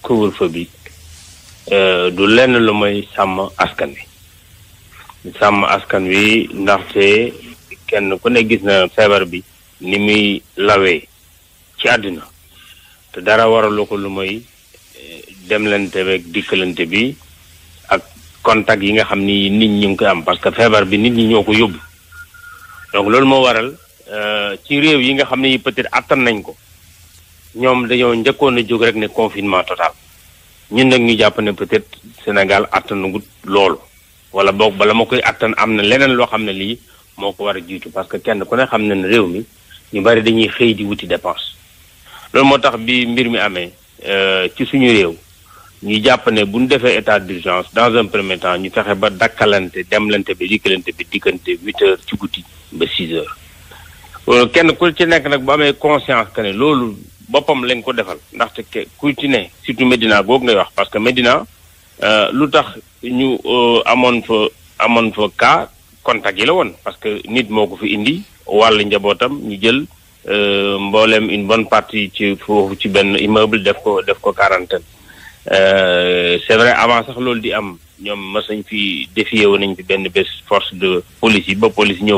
couvre-feu bi du lenn lu mooy sàmm askan wi sàmm askan wi ndaxte kenn ku ne gis na feebar bi ni muy lawee ci àdduna te dara waralu ko lu mooy demlante beeg dikkalante bi ak contact yi nga xam ni nit ñi ngi koy am parce que feebar bi nit ñi ñoo ko yóbbu donc loolu moo waral ci réew yi nga xam ne peut-être attan nañ ko ñoom dañoo njëkkoon a jóg rek ne confinement total ñun nag ñu jàpp ne peut-être Sénégal attanagut loolu wala boog bala ma koy attan am na leneen loo xam ne lii moo ko war a jiitu parce que kenn ku ne xam ne ne réew mi ñu bari dañuy xëy di wuti dépense loolu moo tax bi mbir mi amee ci suñu réew ñu jàpp ne bu ñu defee état d'urgence dans un premier temps ñu fexe ba dakkalante demlante bi dikkalante bi diggante huit heures ci guddi ba six heures kenn ku ci nekk nag bu amee conscience que ne loolu boppam lañ ko defal ndaxte ke ku ci ne surtout Médina googu ngay wax parce que Médina lu tax ñu amoon fa amoon fa cas contact yi la woon parce que nit moo ko fi indi wàll njabootam ñu jël mboolem une bonne partie ci foofu ci benn immeuble def ko def ko quarantaine c'est vrai avant sax loolu di am ñoom mas nañ fi défier woon nañ fi benn bés force de police yi ba police ñëw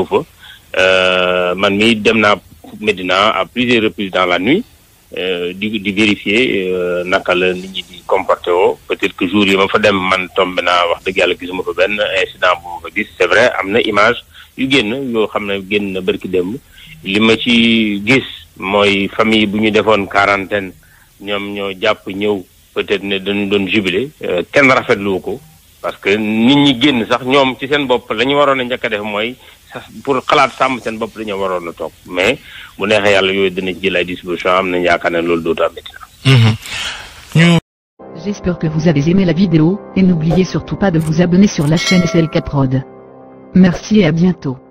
fa man mi dem naa Médina à plusieurs reprises dans la nuit di di vérifier naka la nit ñi di comporté woo peut-être que jour yi ma fa dem man tombé naa wax dëgg yàlla gisuma fa benn incident bu ma fa gis c'est vrai am na image yu génn yoo xam ne génn na bërki démb li ma ci gis mooy famille bu ñu defoon quarantaine ñoom ñoo jàpp ñëw peut-être ne dañu doon jubilé kenn rafetlu ko parce que nit ñi génn sax ñoom ci seen bopp la ñu waroon a njëkk a def mooy sax pour xalaat sàmm seen bopp dañoo waroon a toog mais bu neexee yàlla yooyu dina ci jël ay disposition am nañ yaakaar ne loolu dootu amati ñu J'espère que vous avez aimé la vidéo, et n'oubliez surtout pas de vous abonner sur la chaîne SLK Prod. Merci et à bientôt.